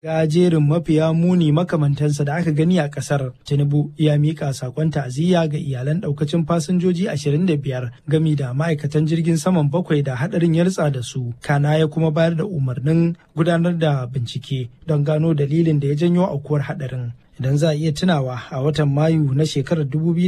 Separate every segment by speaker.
Speaker 1: ga jerin mafiya muni makamantansa da aka gani a kasar tinubu ya mika sakon ta'aziyya ga iyalan daukacin fasinjoji 25 gami da ma'aikatan jirgin saman bakwai da hadarin ya ritsa da su kana ya kuma bayar da umarnin gudanar da bincike don gano dalilin da ya janyo aukuwar hadarin idan za a iya tunawa a watan mayu na shekarar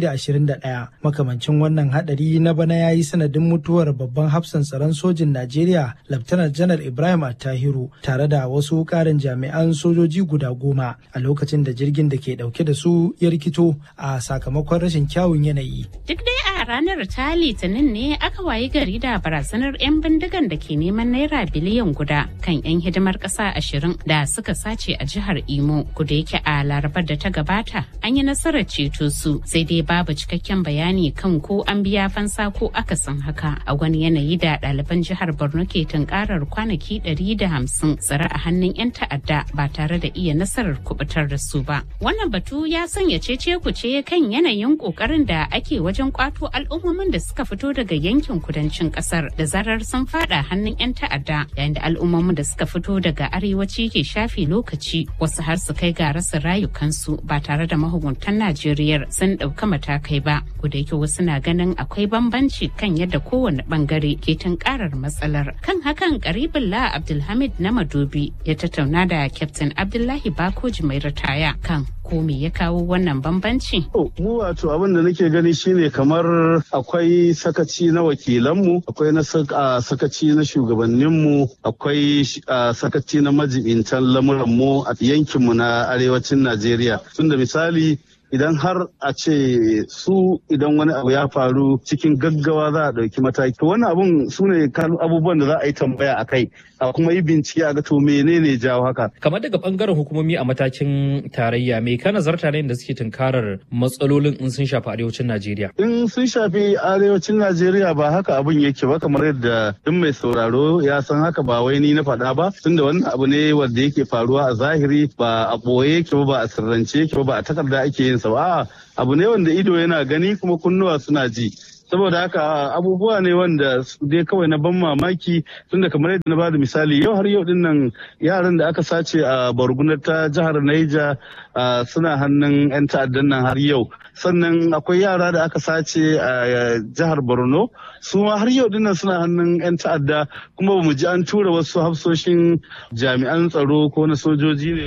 Speaker 1: 2021 makamancin wannan hadari na bana ya yi sanadin mutuwar babban hafsan tsaron sojin najeriya laftanar janar ibrahim attahiru tare da wasu karin jami'an sojoji guda goma a lokacin da jirgin da ke dauke da su ya rikito a sakamakon rashin kyawun yanayi
Speaker 2: duk dai a ranar ta litinin ne aka wayi gari da barazanar 'yan bindigan da ke neman naira biliyan guda kan 'yan hidimar ƙasa ashirin da suka sace a jihar imo kuda yake a larabar da ta gabata an yi nasarar ceto su sai dai babu cikakken bayani kan ko an biya fansa ko akasin haka a wani yanayi da ɗaliban jihar borno ke tunkarar kwanaki 150 tsare a hannun 'yan ta'adda ba tare da iya nasarar kubutar da su ba wannan batu ya sanya cece kuce kan yanayin kokarin da ake wajen kwato al'ummomin da suka fito daga yankin kudancin kasar da zarar sun fada hannun 'yan ta'adda yayin da al'ummomin da suka fito daga arewaci ke shafe lokaci wasu har su kai ga rasa rayukansu ba tare da mahukuntan Najeriya sun ɗauka matakai ba. da yake wasu na ganin akwai bambanci kan yadda kowane bangare ke tunkarar matsalar. Kan hakan Karibullah Abdulhamid na Madobi ya tattauna da Captain Abdullahi Bakoji mai ritaya kan ko me ya kawo wannan bambanci?
Speaker 3: Mu wato abin da nake gani shine kamar akwai sakaci na wakilanmu, akwai na sakaci na shugabanninmu, akwai sakaci na majibintan lamuranmu a yankinmu na arewacin Najeriya. Tunda misali idan har a ce su idan wani abu ya faru cikin gaggawa za a ɗauki mataki wani abun su ne abubuwan da za a yi tambaya a kai a kuma yi bincike a ga to menene jawo haka
Speaker 4: kamar daga bangaren hukumomi a matakin tarayya me ka nazarta ne da suke tunkarar matsalolin in sun shafi arewacin najeriya
Speaker 3: in sun shafi arewacin najeriya ba haka abun yake ba kamar yadda duk mai sauraro ya san haka ba wai ni na faɗa ba tunda wannan abu ne wanda yake faruwa a zahiri ba a ɓoye yake ba ba a sirrance yake ba ba a takarda ake yin sa ba abu ne wanda ido yana gani kuma kunnuwa suna ji saboda haka abubuwa ne wanda dai kawai na ban mamaki tunda kamar yadda na bada misali yau har yau din nan yaran da aka sace a bargunar ta jihar Naija suna hannun 'yan ta'addan nan har yau sannan akwai yara da aka sace a jihar Borno su ma har yau dinnan suna hannun 'yan ta'adda kuma bamu ji an tura wasu hafsoshin jami'an tsaro ko na sojoji ne.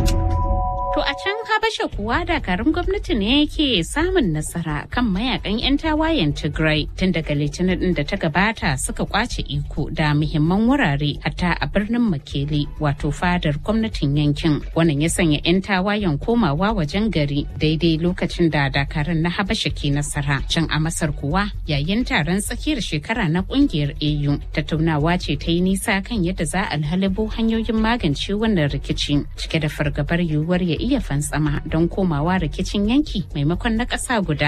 Speaker 2: To a can Habasha kuwa dakarun gwamnati ne yake samun nasara kan mayakan 'yan tawayen Tigray tun daga litinin din da ta gabata suka kwace iko da muhimman wurare hatta a birnin Makele wato fadar gwamnatin yankin. Wannan ya sanya 'yan tawayen komawa wajen gari daidai lokacin da dakarun na Habasha ke nasara. Can a Masar kuwa yayin taron tsakiyar shekara na kungiyar AU tattaunawa ce ta yi nisa kan yadda za a halabo hanyoyin magance wannan rikici cike da fargabar yiwuwar ya iya fantsama don komawa rikicin yanki maimakon na ƙasa guda.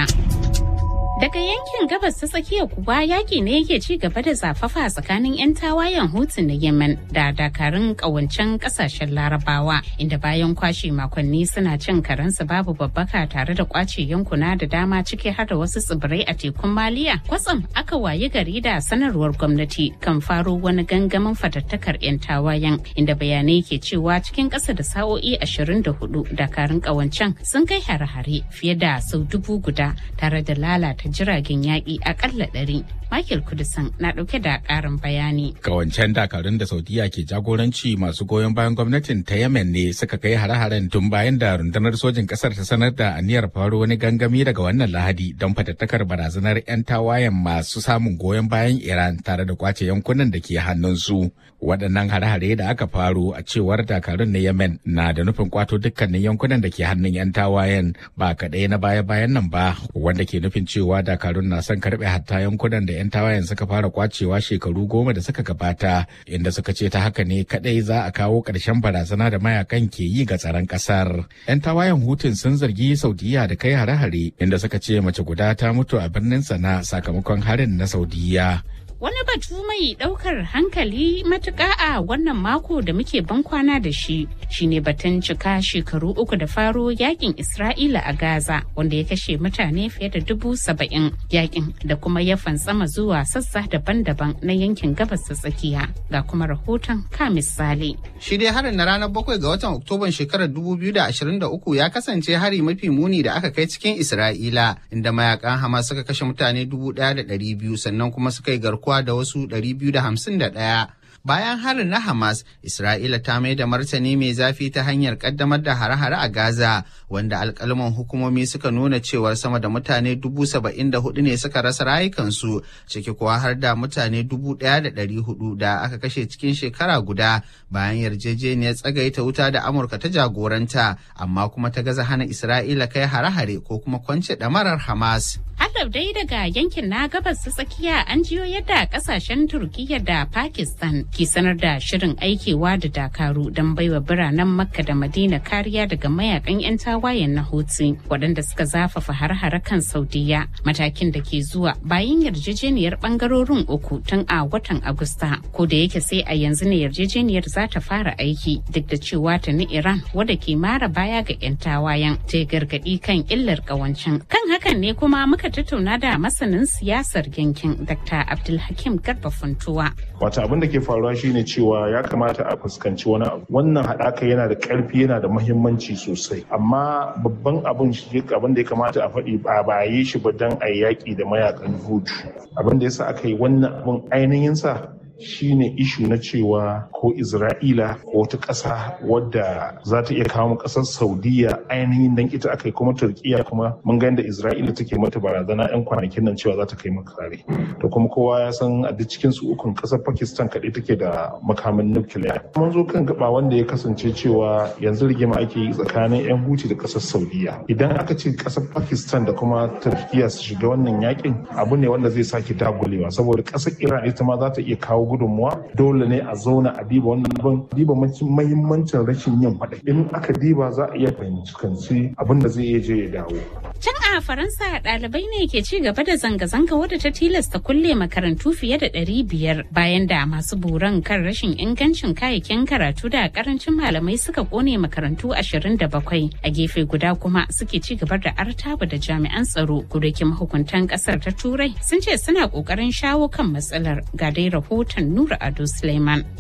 Speaker 2: Daga yankin gabas ta tsakiya kuwa yaƙi ne yake ci gaba da zafafa tsakanin 'yan tawayen Hutu na Yemen da dakarun ƙawancen ƙasashen Larabawa inda bayan kwashe makonni suna cin karensu babu babbaka tare da kwace yankuna da dama ciki har da wasu tsibirai a tekun Maliya. Kwatsam aka wayi gari da sanarwar gwamnati kan faro wani gangamin fatattakar 'yan tawayen inda bayanai ke cewa cikin ƙasa da sa'o'i 24 dakarun ƙawancen sun kai hare-hare fiye da sau dubu guda tare da lalata jiragen yaƙi akalla ɗari. Michael Kudisan na ɗauke da ƙarin bayani.
Speaker 5: Kawancen dakarun da Saudiya ke jagoranci masu goyon bayan gwamnatin ta Yemen ne suka kai hare-haren tun bayan da rundunar sojin ƙasar ta sanar da aniyar faro wani gangami daga wannan Lahadi don fatattakar barazanar 'yan tawayen masu samun goyon bayan Iran tare da kwace yankunan da ke hannunsu. Waɗannan hare-hare da aka faro a cewar dakarun na Yemen na da nufin kwato dukkanin yankunan da ke hannun 'yan tawayen ba kaɗai na baya-bayan nan ba wanda ke nufin cewa dakarun na son karɓe hatta yankunan da 'yan tawayen suka fara kwacewa shekaru goma da suka gabata inda suka ce ta haka ne kadai za a kawo ƙarshen barazana da mayakan ke yi ga tsaron ƙasar. 'yan tawayen hutun sun zargi saudiya da kai hare-hare inda suka ce mace guda ta mutu a birnin sana sakamakon harin na saudiya
Speaker 2: Wani batu mai ɗaukar hankali matuƙa a wannan mako da muke ban kwana da shi shine batun cika shekaru uku da faro yakin Isra'ila a Gaza wanda ya kashe mutane fiye da dubu saba'in yakin da kuma ya fantsama zuwa sassa daban-daban na yankin gabas ta tsakiya ga kuma rahoton ka misali.
Speaker 6: Shi dai harin na ranar bakwai ga watan Oktoban shekarar 2023 ya kasance hari mafi muni da aka kai cikin Isra'ila inda mayakan Hamas suka kashe mutane 1,200 sannan kuma suka yi garkuwa da wasu 251. Bayan harin na Hamas, Isra'ila ta mai da martani mai zafi ta hanyar kaddamar da hare-hare a Gaza, wanda alkalman hukumomi suka nuna cewar sama da mutane dubu saba'in da hudu ne suka rasa rayukansu, ciki kuwa har da mutane dubu ɗaya da ɗari hudu da aka kashe cikin shekara guda bayan yarjejeniyar tsagaita wuta da Amurka ta jagoranta, amma kuma ta gaza hana Isra'ila kai hare-hare ko kuma kwance ɗamarar Hamas.
Speaker 2: Hadab dai daga yankin na gabas ta tsakiya an jiyo yadda kasashen Turkiyya da Pakistan ke sanar da shirin aikewa da dakaru don baiwa biranen Makka da Madina kariya daga mayakan 'yan tawayen na Houthi waɗanda suka zafafa har-hare kan Saudiya matakin da ke zuwa bayan yarjejeniyar bangarorin uku tun a watan Agusta ko da yake sai a yanzu ne yarjejeniyar za ta fara aiki duk da cewa ta ni Iran wadda ke mara baya ga 'yan tawayen ta gargaɗi kan illar ƙawancin kan hakan ne kuma muka tattauna da masanin siyasar yankin Dr. Abdulhakim Garba Funtuwa.
Speaker 7: Wata abin da ke faruwa shine cewa ya kamata a fuskanci wani abu. Wannan haɗaka yana da ƙarfi yana da muhimmanci sosai. Amma babban abin shi abin da ya kamata a faɗi ba ba yi shi ba don a yaƙi da mayakan hutu. Abin da yasa aka yi wannan abin ainihin sa shine ishu na cewa ko Isra'ila ko wata ƙasa wadda za ta iya kawo ƙasar Saudiya ainihin dan ita aka yi kuma Turkiya kuma mun ga da Isra'ila take mata barazana 'yan kwanakin nan cewa za ta kai maka kare. To kuma kowa ya san a duk cikin su ukun ƙasar Pakistan kaɗai take da makamin nukiliya. Mun zo kan gaba wanda ya kasance cewa yanzu rigima ake yi tsakanin 'yan Huti da ƙasar Saudiya. Idan aka ce ƙasar Pakistan da kuma Turkiya su shiga wannan yakin abu ne wanda zai sake dagulewa saboda ƙasar Iran ita ma za ta iya kawo gudunmuwa dole ne a zauna a diba wannan abin diba mahimmancin rashin yin faɗa in aka diba za a iya fahimci abin da zai iya je ya dawo.
Speaker 2: Can a Faransa ɗalibai ne ke ci gaba da zanga-zanga wadda ta tilasta kulle makarantu fiye da ɗari biyar bayan da masu buran kan rashin ingancin kayayyakin karatu da karancin malamai suka kone makarantu ashirin da bakwai a gefe guda kuma suke ci gaba da artaba da jami'an tsaro kudakin mahukuntan ƙasar ta turai sun ce suna ƙoƙarin shawo kan matsalar ga dai rahoton Nura Ado Suleiman.